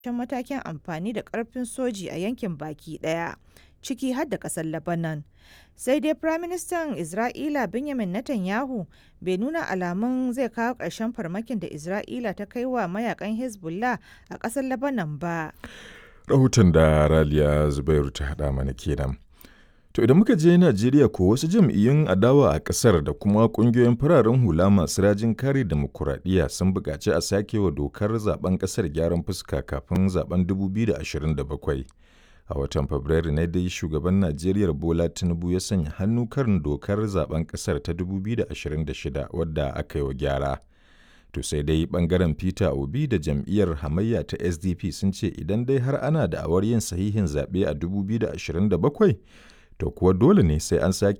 matakin amfani da ƙarfin soji a yankin baki ɗaya, ciki har da ƙasar Lebanon. Sai dai Firaministan Isra'ila Benjamin Netanyahu bai nuna alamun zai kawo ƙarshen farmakin da Isra'ila ta kai wa mayakan Hezbollah a ƙasar Lebanon ba. Rahoton da Raliya Zubairu ta haɗa mana kenan. To idan muka je Najeriya ko wasu jam'iyyun adawa a ƙasar da kuma ƙungiyoyin fararen hula masu rajin kare demokuraɗiyya sun buƙaci a sake wa dokar zaben ƙasar gyaran fuska kafin zaben 2027. A watan Fabrairu ne dai shugaban Najeriya Bola Tinubu ya sanya hannu kan dokar zaben ƙasar ta 2026 wadda aka yi wa gyara. To sai dai ɓangaren Peter Obi da jam'iyyar hamayya ta SDP sun ce idan dai har ana da awar yin sahihin zaɓe a 2027 to kuwa dole ne sai an sake